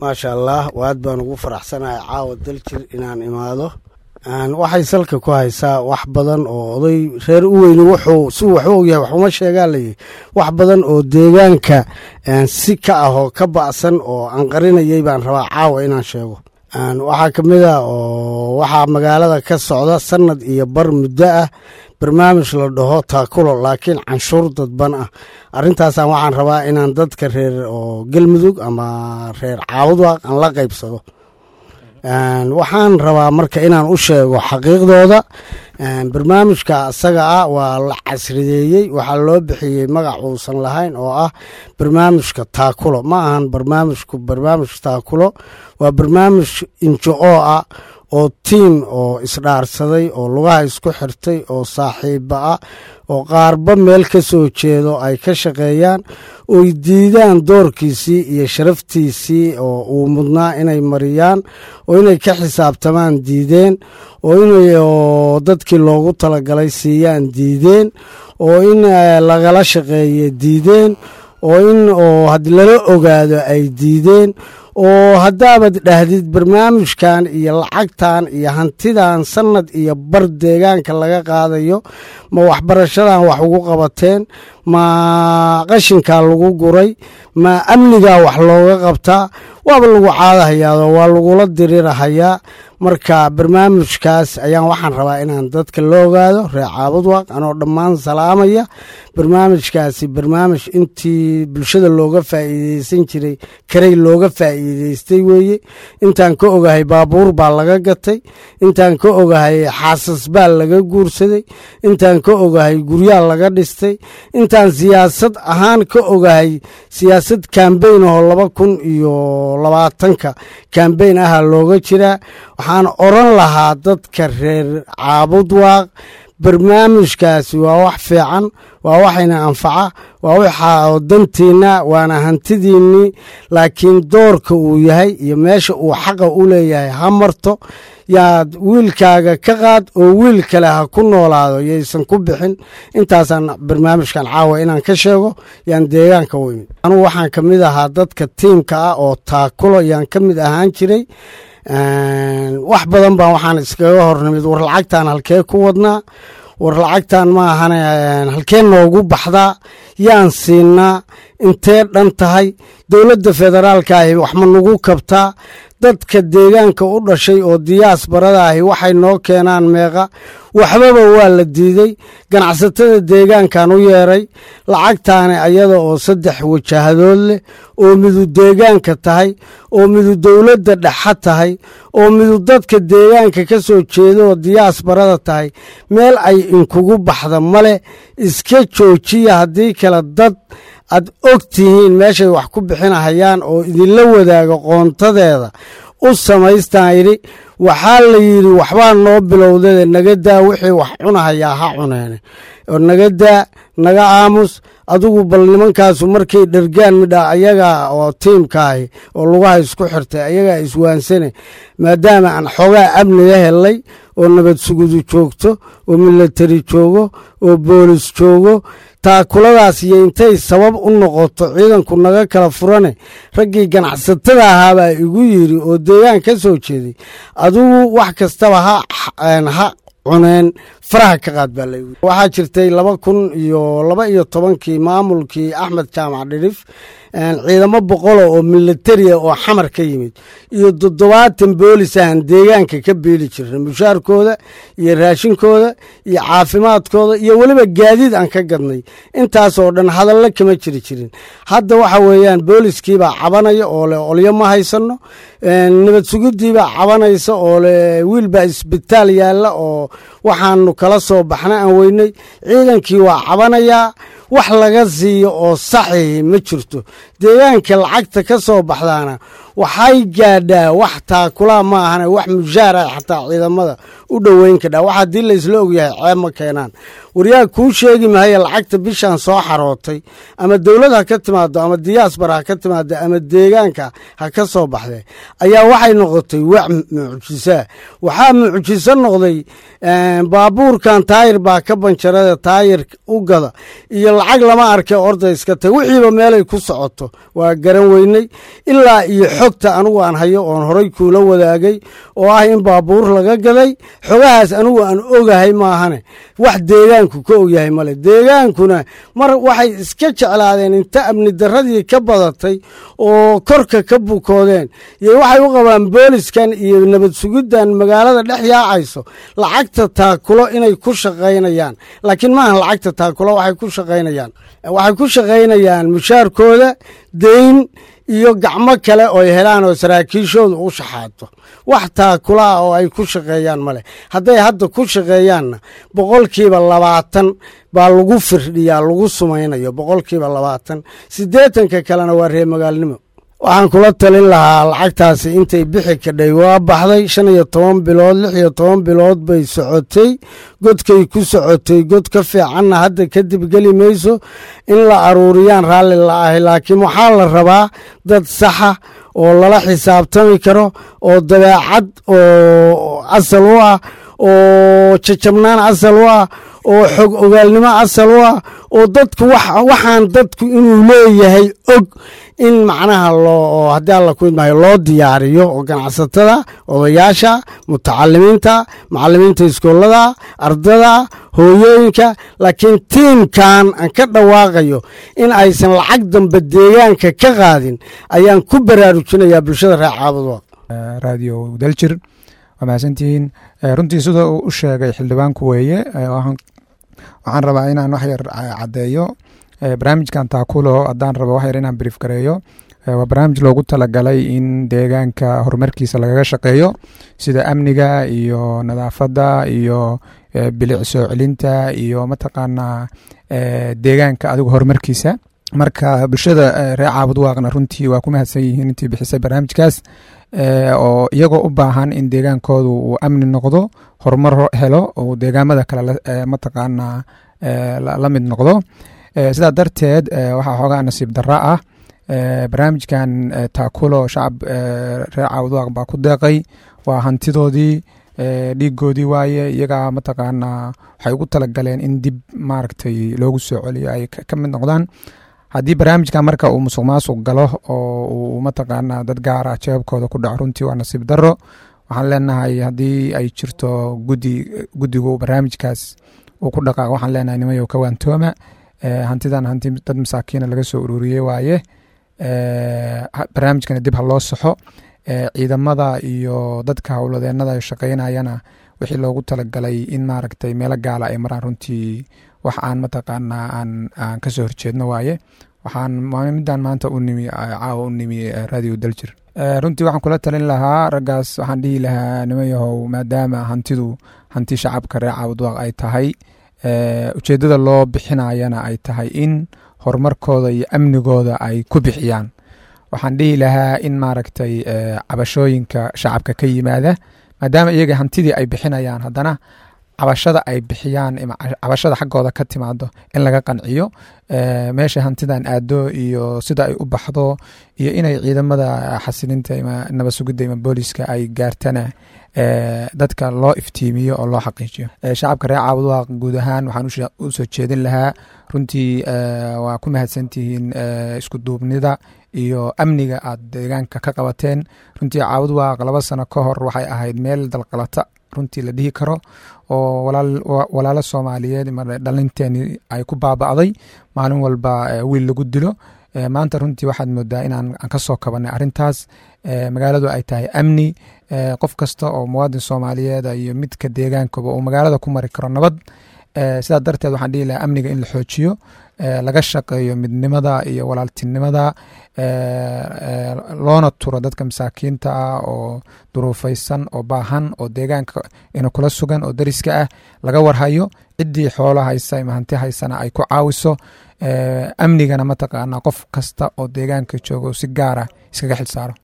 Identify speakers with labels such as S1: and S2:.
S1: maasha allah aad baan ugu faraxsanahay caawa daljir inaan imaado waxay salka ku haysaa wax badan oo oday reer u weyni wuxuu si wax u ogyahay waxuma sheegaa layihi wax badan oo deegaanka si ka ah oo ka ba'san oo aan qarinayay baan rabaa caawa inaan sheego waxaa ka mid a oo waxaa magaalada ka socda sanad iyo bar muddo ah barnaamij la dhaho taakulo laakiin canshuur dadban ah arrintaasaan waxaan rabaa inaan dadka reer oo galmudug ama reer caawudwaaq aan la qaybsado waxaan rabaa marka inaan u sheego xaqiiqdooda barnaamijka asaga ah waa la casrideeyey waxaa loo bixiyey magac uusan lahayn oo ah barnaamijka taakulo ma ahan barnaamijku barnaamij taakulo waa barnaamij injo oo ah oo tiim oo isdhaarsaday oo lugaha isku xirtay oo saaxiiba ah oo qaarba meel ka soo jeedo ay ka shaqeeyaan oy diidaan doorkiisii iyo sharaftiisii oo uu mudnaa inay mariyaan oo inay ka xisaabtamaan diideen oo inay dadkii loogu talagalay siiyaan diideen oo in lagala shaqeeye diideen oo in oo had lala ogaado ay diideen oo haddaabad dhahdid barnaamijkan iyo lacagtan iyo hantidan sanad iyo bar deegaanka laga qaadayo ma waxbarashadan wax ugu qabateen ma qashinkaa lagu guray ma amnigaa wax looga qabtaa waaba lagu caadahayaado waa lagula dirirahayaa marka barnaamijkaas ayaan waxaan rabaa inaan dadka la ogaado reer caabudwaaq anoo dhammaan salaamaya barnaamijkaasi barnaamij intii bulshada looga faa'iideysan jiray karay looga faa'iideystay weeye intaan ka ogahay baabuur baa laga gatay intaan ka ogahay xaasas baa laga guursaday intaan ka ogahay guryaa laga dhistay intaan siyaasad ahaan ka ogahay siyaasad kambeyn oo laba kun iyo labaatanka kambeyn aha looga jiraa waxaan oran lahaa dadka reer caabudwaaq barnaamijkaasi waa wax fiican waa waxayna anfaca waa waxa dantiinna waana hantidiinnii laakiin doorka uu yahay iyo meesha uu xaqa u leeyahay ha marto yaad wiilkaaga ka qaad oo wiil kale ha ku noolaado yaysan ku bixin intaasaan barnaamijkan caawa inaan ka sheego yaan deegaanka u imid anugu waxaan ka mid ahaa dadka tiimka ah oo taakulo yaan ka mid ahaan jiray wax badan baan waxaan iskaga hornimid war lacagtan halkee ku wadnaa war lacagtan ma ahane halkee noogu baxdaa yaan siinaa intee dhan tahay dowladda federaalka ahi wax ma nagu kabtaa dadka deegaanka u dhashay oo diyaas barada ahi waxay noo keenaan meeqa waxbaba waa la diiday ganacsatada deegaankan u yeeray lacagtaani ayada oo saddex wajahadood leh oo midu deegaanka tahay oo midu dowladda dhexa tahay oo midu dadka deegaanka ka soo jeeda oo diyaas barada tahay meel ay inkugu baxda male iska joojiya haddii kale dad aad og tihiin meeshay wax ku bixinahayaan oo idinla wadaaga qoontadeeda u samaystaan yidhi waxaa la yidhi waxbaa noo bilowdade naga daa wixii wax cunahayaa ha cuneene oo naga daa naga aamus adigu bal nimankaasu markay dhergaan midha ayagaa oo tiimkaahi oo lugaha isku xirtay ayagaa iswaansane maadaama aan xoogaa amniga helay oo nabad sugudu joogto oo milatari joogo oo boolis joogo taakuladaas iyo intay sabab u noqoto ciidanku naga kala furane raggii ganacsatada ahaabaa igu yidhi oo deegaan ka soo jeeday adigu wax kastaba ha cuneen faraha ka qaad baa laygu waxaa jirtay laba kun iyo laba iyo tobankii maamulkii axmed jaamac dhirif ciidamo boqolo oo militaria oo xamar ka yimid iyo toddobaatan boolis ahan deegaanka ka beeli jirna mushaarkooda iyo raashinkooda iyo caafimaadkooda iyo weliba gaadiid aan ka gadnay intaasoo dhan hadallo kama jiri jirin hadda waxa weeyaan booliskiibaa cabanaya oo le olyo ma haysano nabad sugidiibaa cabanaysa oo le wiilbaa isbitaal yaalla oo waxaanu kala soo baxna aan weynay ciidankii waa cabanayaa wax laga siiyo oo saxihi ma jirto deegaanka lacagta ka soo baxdaana waxay gaadhaa wax taakulaa ma ahane wax mushaara xataa ciidamada u dhoweyn kadhaa wax haddii laysla ogyahay ceeb ma keenaan waryaa kuu sheegi mahaya lacagta bishan soo xarootay ama dowlad ha ka timaado ama diyaasbar ha ka timaado ama deegaanka ha ka soo baxdee ayaa waxay noqotay wax mucjisaa waxaa mucjiso noqday baabuurkan taayir baa ka banjarada taayir u gada iyo lacag lama arkay orda iska tag wixiiba meelay ku socoto waa garan weynay ilaa iyo xogta anugu aan hayo oon horay kuula wadaagay oo ah in baabuur laga gaday xogahaas anugu aan ogahay maahane wax deegaanku ka ogyahay male deegaankuna mar waxay iska jeclaadeen inta amni daradii ka badatay oo korka ka bukoodeen iyo waxay u qabaan booliskan iyo nabad sugiddan magaalada dhex yaacayso lacagta taakulo inay ku shaqaynayaan laakiin maaha lacagta taakulo waxay ku shaqaynayaan waxay ku shaqaynayaan mushaarkooda deyn iyo gacmo kale ooy helaan oo saraakiishooda u shaxaato wax taakulaah oo ay ku shaqeeyaan ma leh hadday hadda ku shaqeeyaanna boqolkiiba labaatan baa lagu firdhiyaa lagu sumaynayo boqolkiiba labaatan siddeetanka kalena waa reer magaalnimo waxaan kula talin lahaa lacagtaasi intay bixi kadhay waa baxday shan iyo toban bilood lix iyo toban bilood bay socotay godkay ku socotay god ka fiicanna hadda kadib geli mayso in la aruuriyaan raalli la ahay laakiin waxaa la rabaa dad saxa oo lala xisaabtami karo oo dabeecad oo asal u ah oo jajabnaan asal u ah oo xog ogaalnimo asal u ah oo dadku waxaan dadku inuu leeyahay og in macnaha loo haddii alla ku idmaayo loo diyaariyo oo ganacsatada odayaasha mutacalimiinta macalimiinta iskoolada ardada hooyooyinka laakiin tiimkan aan ka dhawaaqayo in aysan lacag dambe deegaanka ka qaadin ayaan ku baraarujinayaa bulshada reer caabudwa
S2: radio daljir waa mahadsantihiin runtii sida uu u sheegay xildhibaanku weeye waxaan rabaa inaan wax yar caddeeyo barnaamijkan taakulo haddaan rabo wax yar inaan brief gareeyo waa barnaamij loogu talagalay in deegaanka horumarkiisa lagaga shaqeeyo sida amniga iyo nadaafadda iyo bilic soo celinta iyo mataqaanaa deegaanka adigu horumarkiisa marka bulshada reer caabud waaqna runtii waa ku mahadsan yihiin intii bixisay barnaamijkaas oo iyagoo u baahan in deegaankoodu uu amni noqdo horumar helo uu deegaamada kale mataqaanaa la mid noqdo sidaa darteed waxaa xoogaa nasiib darra ah barnaamijkan taakulo shacab reer caawudwaaq baa ku deeqay waa hantidoodii dhiigoodii waaye iyagaa mataqaanaa waxay ugu talagaleen in dib maaragtay loogu soo celiyo ay ka mid noqdaan haddii barnaamijkan marka uu musuq maasuq galo oo uu mataqaanaa dad gaara jeebabkooda ku dhaco runtii waa nasiib darro waxaan leenahay haddii ay jirto gudi guddigu barnaamijkaas uu ku dhaqaaq waxaan leenahay nimayow ka waantooma hantidan hanti dad masaakiina laga soo ururiyey waaye barnaamijkana dib ha loo saxo ciidamada iyo dadka howladeenada shaqeynayana wixii loogu talagalay in maaragtay meelo gaala ay maraan runtii wax aan mataqaanaa aan aan kasoo horjeedno waaye waxaan midaan maanta u nimi caawa u nimi radio daljir runtii waxaan kula talin lahaa raggaas waxaan dhihi lahaa nimayahow maadaama hantidu hanti shacabka reer caabudwaaq ay tahay ujeeddada loo bixinayana ay tahay in horumarkooda iyo amnigooda ay ku bixiyaan waxaan dhihi lahaa in maaragtay cabashooyinka shacabka ka yimaada maadaama iyaga hantidii ay bixinayaan haddana cabashada ay bixiyaan cabashada xaggooda ka timaado in laga qanciyo meesha hantidan aado iyo sida ay u baxdo iyo inay ciidamada xasilinta ima nabad sugidda ima booliska ay gaartana dadka loo iftiimiyo oo loo xaqiijiyo shacabka reer caabudwaaq guud ahaan waxaan u soo jeedin lahaa runtii waa ku mahadsantihiin isku duubnida iyo amniga aad deegaanka ka qabateen runtii caabudwaaq laba sano ka hor waxay ahayd meel dalqalata runtii la dhihi karo oo walaalo soomaaliyeed dhalinteeni ay ku baaba'day maalin walba wiil lagu dilo maanta runtii waxaad moodaa inaan ka soo kabanay arrintaas magaaladu ay tahay amni qof kasta oo muwaadin soomaaliyeed iyo midka deegaankaba uu magaalada ku mari karo nabad sidaa darteed waxaan dhihi lahaa amniga in la xoojiyo laga shaqeeyo midnimada iyo walaaltinimada loona turo dadka masaakiinta ah oo duruufaysan oo baahan oo deegaanka ina kula sugan oo dariska ah laga warhayo ciddii xoolo haysa ima hanti haysana ay ku caawiso amnigana mataqaanaa qof kasta oo deegaanka joogo si gaara iskaga xilsaaro